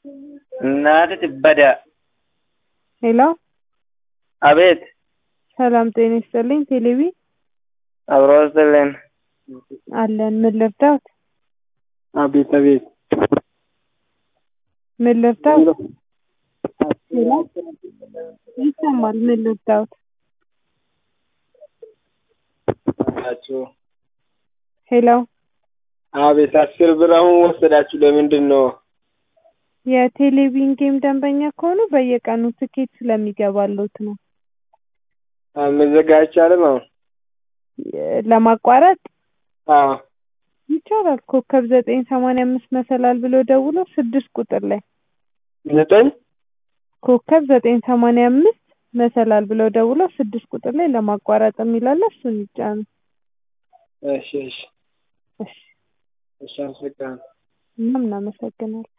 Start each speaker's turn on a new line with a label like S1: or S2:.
S1: እናትህ ትበዳ።
S2: ሄሎ
S1: አቤት
S2: ሰላም ጤና ይስጥልኝ። ቴሌቪ
S1: አብሮ ይስጥልን።
S2: አለን። ምን ልርዳዎት?
S1: አቤት አቤት
S2: ምን ልርዳዎት? ሄሎ ይሰማል። ምን ልርዳዎት?
S1: ናችሁ?
S2: ሄሎ
S1: አቤት አስር ብር አሁን ወሰዳችሁ ለምንድን ነው?
S2: የቴሌቪዥን ጌም ደንበኛ ከሆኑ በየቀኑ ትኬት ስለሚገባሎት ነው።
S1: መዘጋ አይቻልም አሁን?
S2: ለማቋረጥ
S1: አዎ
S2: ይቻላል። ኮከብ ዘጠኝ ሰማንያ አምስት መሰላል ብሎ ደውሎ ስድስት ቁጥር ላይ
S1: ዘጠኝ
S2: ኮከብ ዘጠኝ ሰማንያ አምስት መሰላል ብሎ ደውሎ ስድስት ቁጥር ላይ ለማቋረጥ የሚላለ እሱን ይጫኑ።
S1: እሺ እሺ
S2: እሺ
S1: እሺ አመሰግናለሁ።
S2: እኛም እናመሰግናለን።